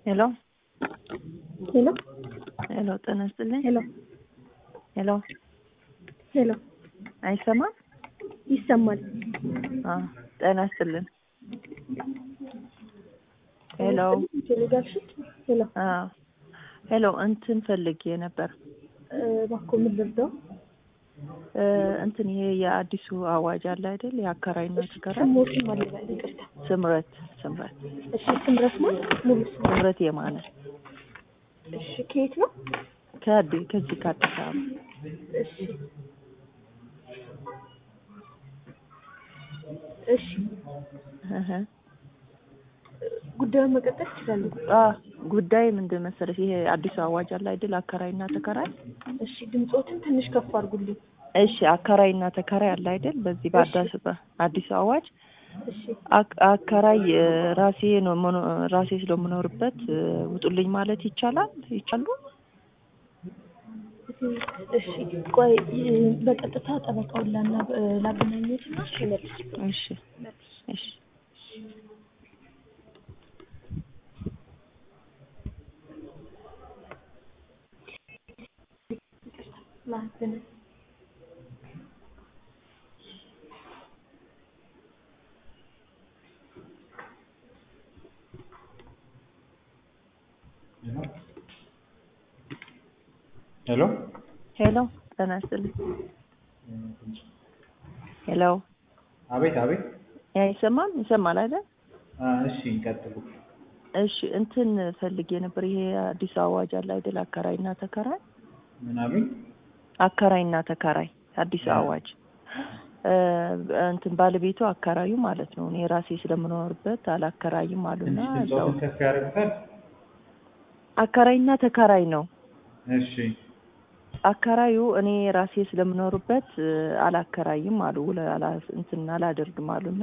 ሄሎ ሄሎ ሄሎ፣ ጤና ይስጥልኝ። ሄሎ ሄሎ፣ ሄሎ አይሰማም? ይሰማል። አዎ፣ ጤና ይስጥልን። ሄሎ፣ ቴሌጋሽ ሄሎ አዎ፣ ሄሎ፣ እንትን ፈልጌ ነበር እባክዎ ምን ልርዳው? እ እንትን ይሄ የአዲሱ አዋጅ አለ አይደል? የአከራይና ተከራይ ስሞትም አለባል ይቅርታ። ስምረት ስምረት እሺ ስምረት ማለት ሙሉ ስም ስምረት የማነ እሺ ከየት ነው? ከአዲ ከዚህ ከአዲስ አበባ እሺ እሺ እህ ጉዳዩን መቀጠል ይችላሉ። አ ጉዳይ ምንድን መሰለሽ ይሄ አዲሱ አዋጅ አለ አይደል? አከራይና ተከራይ እሺ ድምፆትን ትንሽ ከፍ አድርጉልኝ። እሺ አከራይና ተከራይ አለ አይደል? በዚህ በአዳስ በአዲሱ አዋጅ እሺ አክ- አከራይ እ ራሴ ነው መኖ- ራሴ ስለምኖርበት እ ውጡልኝ ማለት ይቻላል ይቻሉ? እሺ ቆይ እ በቀጥታ ጠበቃውን ላና ላገናኘትና እሺ መልስ እሺ እሺ ላገናኝ ሄሎ ሄሎ ጤና ይስጥልኝ። ሄሎ አቤት አቤት ያ ይሰማል ይሰማል አይደል? አ፣ እሺ እንቀጥሉ እሺ እንትን ፈልጌ ነበር። ይሄ አዲስ አዋጅ አለ አይደል? አከራይና ተከራይ ምን አሉኝ አከራይና ተከራይ አዲስ አዋጅ እ እንትን ባለቤቱ አከራዩ ማለት ነው። እኔ ራሴ ስለምኖርበት አላከራይም አሉና ትንሽ እዛው ድምፆትን ከፍ ያደርጉታል አከራይና ተከራይ ነው። እሺ አከራዩ እኔ ራሴ ስለምኖርበት እ አላከራይም አሉ ውለ አላ እንትን አላደርግም አሉና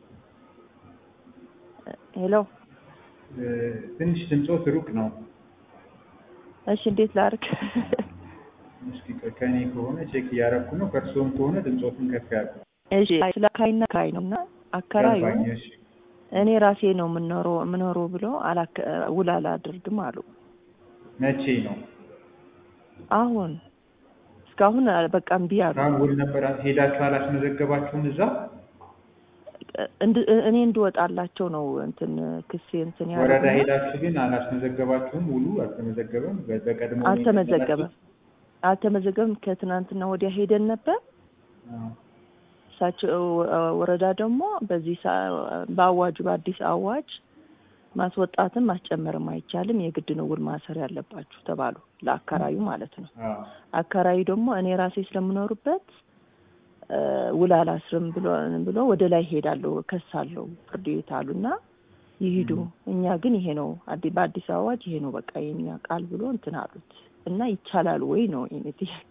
እ ሄሎ እ፣ ትንሽ ድምፆት ሩቅ ነው እሺ እንዴት ላድርግ? እስኪ ቆይ፣ ከእኔ ከሆነ ቼክ እያደረኩ ነው ከእርስዎም ከሆነ ድምፆትን ከፍ ያድርጉ እሺ ስለ አከራይና ተከራይ ነው እና አከራዩ ገባኝ እሺ እኔ ራሴ ነው የምኖረው የምኖረው ብሎ አላከ ውል አላደርግም አሉ። መቼ ነው አሁን እስካሁን አ- በቃ እምቢ አሉ። አሁን ውል ነበር ሄዳችሁ አላስመዘገባችሁም እዛ እንድ- እኔ እንድወጣላቸው ነው እንትን ክሴ እንትን ወረዳ ያደረጉና ሄዳችሁ ግን አላስመዘገባችሁም ውሉ አልተመዘገበም በ- በቀድሞ ነው አልተመዘገበም አልተመዘገበም። ከትናንትና ወዲያ ሄደን ነበር። አዎ። እሳቸው እ፣ ወረዳ ደግሞ በዚህ ሰ- በአዋጁ በአዲስ አዋጅ ማስወጣትም ማስጨመርም አይቻልም፣ የግድ ነው ውል ማሰር ያለባችሁ ተባሉ። ለአከራዩ ማለት ነው። አዎ። አከራዩ ደግሞ እኔ ራሴ ስለምኖርበት እ፣ ውል አላስርም ብሎ ብሎ ወደ ላይ ሄዳለሁ ከሳለሁ ፍርድ ቤት አሉና ይሂዱ። እኛ ግን ይሄ ነው አዲ- በአዲስ አዋጅ ይሄ ነው በቃ የኛ ቃል ብሎ እንትን አሉት እና ይቻላል ወይ ነው የኔ ጥያቄ።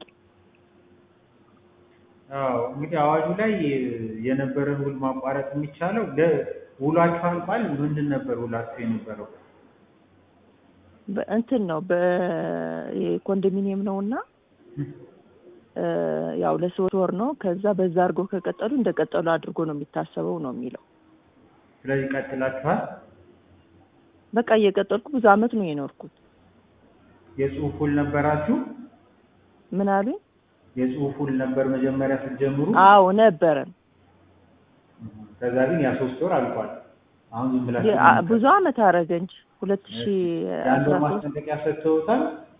አዎ እንግዲህ አዋጁ ላይ የነበረን ውል ማቋረጥ የሚቻለው ለ- ውሏችሁ አልቋል። ምንድን ነበር ውላችሁ የነበረው? በእንትን ነው በኮንዶሚኒየም ነው እና እ፣ ያው ለሶስት ወር ነው። ከዛ በዛ አድርጎ ከቀጠሉ እንደቀጠሉ አድርጎ ነው የሚታሰበው ነው የሚለው። ስለዚህ ቀጥላችኋል። በቃ እየቀጠልኩ ብዙ አመት ነው የኖርኩት። የጽሁፍ ውል ነበራችሁ? ምን አሉኝ? የጽሁፍ ውል ነበር መጀመሪያ ስትጀምሩ። አዎ ነበረን። ከዛ ግን ያ ሶስት ወር አልቋል። አሁን ዝም ብላችሁ የ- አ- ብዙ አመት አረገ እንጂ ሁለት ሺ የአንድ ወር አስራ ሶስት ማስጠንቀቂያ ሰጥተውታል።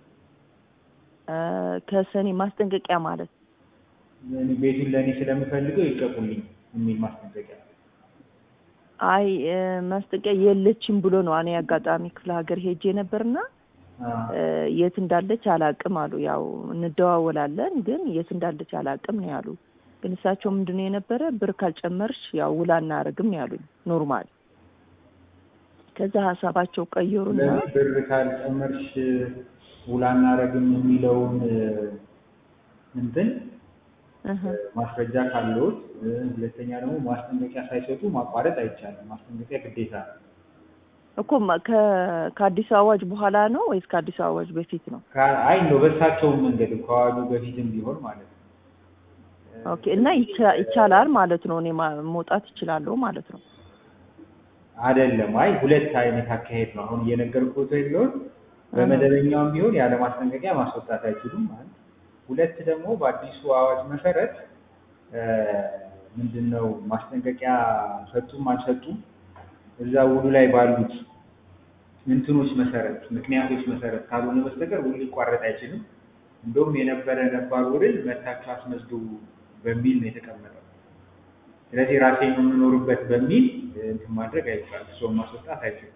ከሰኔ ማስጠንቀቂያ ማለት እኔ ቤቱን ለእኔ ስለምፈልገው ይልቀቁልኝ የሚል ማስጠንቀቂያ። አይ እ፣ ማስጠንቀቂያ የለችም ብሎ ነው። እኔ አጋጣሚ ክፍለ ሀገር ሄጄ ነበርና አዎ። እ፣ የት እንዳለች አላቅም አሉ። ያው እንደዋወላለን ግን የት እንዳለች አላቅም ነው ያሉ። ግን እሳቸው ምንድን ነው የነበረ ብር ካልጨመርሽ ያው ውላ እናደርግም ነው ያሉኝ። ኖርማል ከዛ ሀሳባቸው ቀየሩና ለምን ብር ካልጨመርሽ ውል አናረግም የሚለውን እ፣ እንትን እህ፣ ማስረጃ ካለዎት፣ እ፣ ሁለተኛ ደግሞ ማስጠንቀቂያ ሳይሰጡ ማቋረጥ አይቻልም። ማስጠንቀቂያ ግዴታ ነው። እኮ ማ- ከ- ከአዲስ አዋጅ በኋላ ነው ወይስ ከአዲስ አዋጅ በፊት ነው? ከ- አይ እንደው በእሳቸውም መንገድ ከዋሉ በፊትም ቢሆን ማለት ነው። ኦኬ እና ይቻ- ይቻላል ማለት ነው። እኔ ማ- መውጣት እችላለሁ ማለት ነው። አይደለም። አይ ሁለት አይነት አካሄድ ነው አሁን እየነገርኩት ያለውን በመደበኛውም ቢሆን ያለ ማስጠንቀቂያ ማስወጣት አይችሉም። አንድ ሁለት ደግሞ በአዲሱ አዋጅ መሰረት ምንድን ነው ማስጠንቀቂያ ሰጡም አልሰጡም እዛ ውሉ ላይ ባሉት እንትኖች መሰረት ምክንያቶች መሰረት ካልሆነ በስተቀር ውል ሊቋረጥ አይችልም። እንደውም የነበረ ነባር ውልን መታችሁ አስመዝግቡ በሚል ነው የተቀመጠው። ስለዚህ ራሴ የምኖርበት በሚል እንትን ማድረግ አይቻልም። ሰውን ማስወጣት አይችልም።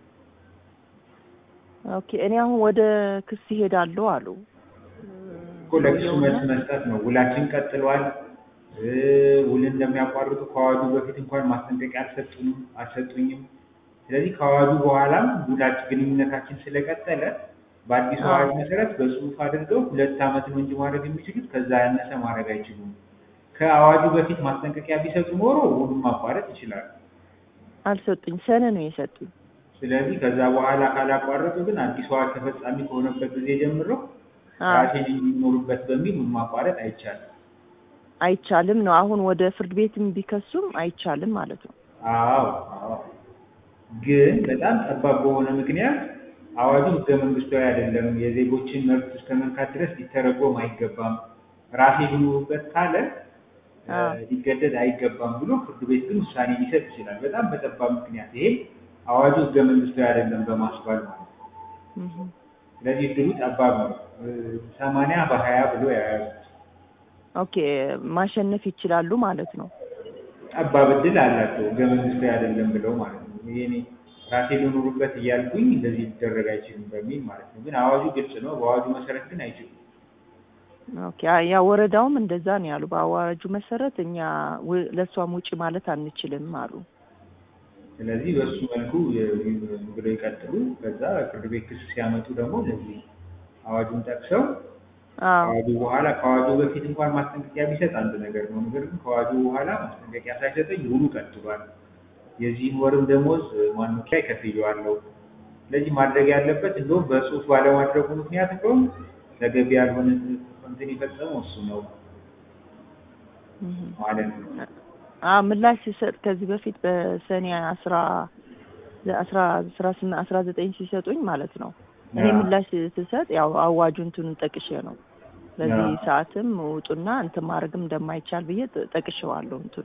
ኦኬ እኔ አሁን ወደ ክስ ይሄዳለሁ አሉ እኮ ለክሱ መልስ መስጠት ነው። ውላችን ቀጥሏል። ውልን እንደሚያቋርጡ ከአዋጁ በፊት እንኳን ማስጠንቀቂያ አልሰጡንም አልሰጡኝም። ስለዚህ ከአዋጁ በኋላም ውላችን ግንኙነታችን ስለቀጠለ በአዲሱ አዋጅ መሰረት በጽሁፍ አድርገው ሁለት ዓመት ነው እንጂ ማድረግ የሚችሉት ከዛ ያነሰ ማድረግ አይችሉም። ከአዋጁ በፊት ማስጠንቀቂያ ቢሰጡ ኖሮ ውሉን ማቋረጥ ይችላሉ። አልሰጡኝ፣ ሰነ ነው የሰጡኝ። ስለዚህ ከዛ በኋላ ካላቋረጡ ግን አዲሱ አዋጅ ተፈጻሚ ከሆነበት ጊዜ ጀምሮ ራሴን የሚኖሩበት በሚል ውል ማቋረጥ አይቻልም። አይቻልም ነው አሁን ወደ ፍርድ ቤትም ቢከሱም አይቻልም ማለት ነው። አዎ አዎ። ግን በጣም ጠባብ በሆነ ምክንያት አዋጁ ህገ መንግስታዊ አይደለም፣ የዜጎችን መብት እስከ መንካት ድረስ ሊተረጎም አይገባም፣ ራሴ ሊኖሩበት ካለ ሊገደድ አይገባም ብሎ ፍርድ ቤት ግን ውሳኔ ሊሰጥ ይችላል። በጣም በጠባብ ምክንያት ይሄ አዋጁ ህገ መንግስታዊ አይደለም በማስባል ማለት ነው። ስለዚህ እድሉ ጠባብ ነው። ሰማንያ በሀያ ብሎ የያዙት ኦኬ ማሸነፍ ይችላሉ ማለት ነው። ጠባብ እድል አላቸው ህገ መንግስታዊ አይደለም ብለው ማለት ነው። ይሄ ራሴ ልኖሩበት እያልኩኝ እንደዚህ ሊደረግ አይችልም በሚል ማለት ነው። ግን አዋጁ ግልጽ ነው። በአዋጁ መሰረት ግን አይችሉም። ኦኬ ያ ወረዳውም እንደዛ ነው ያሉ። በአዋጁ መሰረት እኛ ለእሷም ውጪ ማለት አንችልም አሉ። ስለዚህ በሱ መልኩ ብለው ይቀጥሉ። ከዛ ፍርድ ቤት ክስ ሲያመጡ ደግሞ ለዚህ አዋጁን ጠቅሰው ከአዋጁ በኋላ ከአዋጁ በፊት እንኳን ማስጠንቀቂያ ቢሰጥ አንድ ነገር ነው። ነገር ግን ከአዋጁ በኋላ ማስጠንቀቂያ ሳይሰጠኝ ውሉ ቀጥሏል፣ የዚህን ወርም ደሞዝ ማንም ላይ ከፍዬዋለሁ። ስለዚህ ማድረግ ያለበት እንደውም በጽሁፍ ባለማድረጉ ምክንያት እንደውም ተገቢ ያልሆነ እንትን የፈጸመው እሱ ነው ማለት ነው። አዎ ምላሽ ሲሰጥ ከዚህ በፊት በሰኔ አስራ አስራ አስራ ስምንት አስራ ዘጠኝ ሲሰጡኝ ማለት ነው እኔ ምላሽ ስሰጥ ያው አዋጁ እንትኑን ጠቅሼ ነው በዚህ ሰዓትም ውጡና እንትን ማድረግም እንደማይቻል ብዬ ጠቅሼዋለሁ። እንትኑ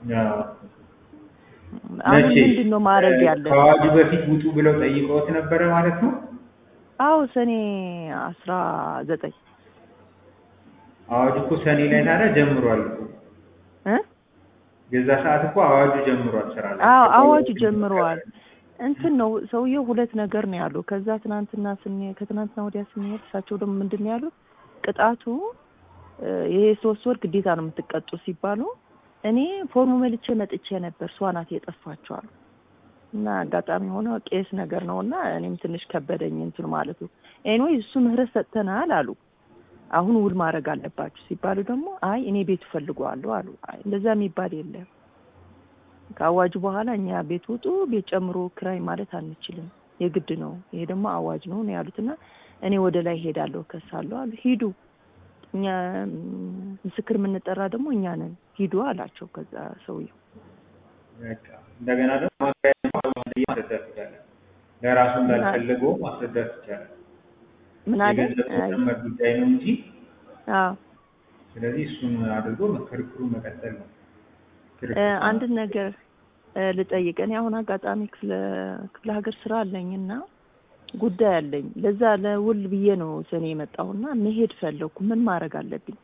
አሁን ምንድን ነው ማድረግ ያለ ከአዋጁ በፊት ውጡ ብለው ጠይቀውት ነበረ ማለት ነው? አዎ ሰኔ አስራ ዘጠኝ አዋጁ እኮ ሰኔ ላይ ታዲያ ጀምሯል እኮ እ የዛ ሰዓት እኮ አዋጁ ጀምሯል ስራ ላይ። አዎ አዋጁ ጀምሯል። እንትን ነው ሰውየው ሁለት ነገር ነው ያሉ። ከዛ ትናንትና ስንሄድ ከትናንትና ወዲያ ስንሄድ እሳቸው ደግሞ ምንድን ነው ያሉት ቅጣቱ ይሄ ሶስት ወር ግዴታ ነው የምትቀጡ ሲባሉ እኔ ፎርሙ መልቼ መጥቼ ነበር እሷ ናት የጠፋችው አሉ። እና አጋጣሚ ሆነ ቄስ ነገር ነው እና እኔም ትንሽ ከበደኝ እንትን ማለቱ። ኤኒዌይ እሱ ምህረት ሰጥተናል አሉ። አሁን ውል ማድረግ አለባችሁ ሲባሉ ደግሞ አይ እኔ ቤቱ ፈልገዋለሁ አሉ። አይ እንደዛ የሚባል የለም ከአዋጁ በኋላ እኛ ቤት ውጡ፣ ቤት ጨምሮ ክራይ ማለት አንችልም፣ የግድ ነው። ይሄ ደግሞ አዋጅ ነው ነው ያሉትና እኔ ወደ ላይ ሄዳለሁ ከሳለሁ አሉ። ሂዱ፣ እኛ ምስክር የምንጠራ ደግሞ እኛ ነን፣ ሂዱ አላቸው። ከዛ ሰውየው እንደገና ደግሞ ማስረዳት ይቻላል። ለራሱ እንዳልፈለገው ማስረዳት ይቻላል። ምን አለ የገንዘብ ተጨመር ጉዳይ ነው እንጂ አዎ ስለዚህ እሱን አድርጎ ክርክሩ መቀጠል ነው። አንድ ነገር ልጠይቅ። እኔ አሁን አጋጣሚ ክፍለ ክፍለ ሀገር ስራ አለኝና ጉዳይ አለኝ። ለዛ ለውል ብዬ ነው ሰኔ የመጣሁና መሄድ ፈለኩ። ምን ማድረግ አለብኝ?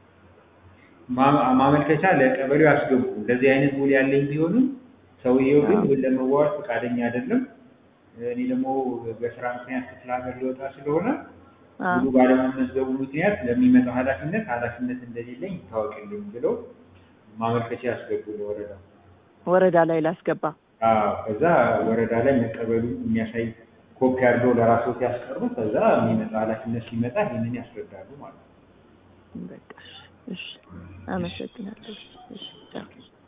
ማመልከቻ ለቀበሌው ያስገቡ። እንደዚህ አይነት ውል ያለኝ ቢሆንም ሰውየው ግን ውል ለመዋዋል ፈቃደኛ አይደለም። እኔ ደግሞ በስራ ምክንያት ክፍለ ሀገር ሊወጣ ስለሆነ ውሉ ባለመመዝገቡ ምክንያት ለሚመጣው ኃላፊነት ኃላፊነት እንደሌለኝ ይታወቅልኝ ብለው ማመልከቻ ያስገቡ ለወረዳ ወረዳ ላይ ላስገባ። አዎ ከዛ ወረዳ ላይ መቀበሉ የሚያሳይ ኮፒ አድርገው ለራስዎት ያስቀሩ። ከዛ የሚመጣ ኃላፊነት ሲመጣ ይህንን ያስረዳሉ ማለት ነው። በቃ እሺ፣ አመሰግናለሁ። እሺ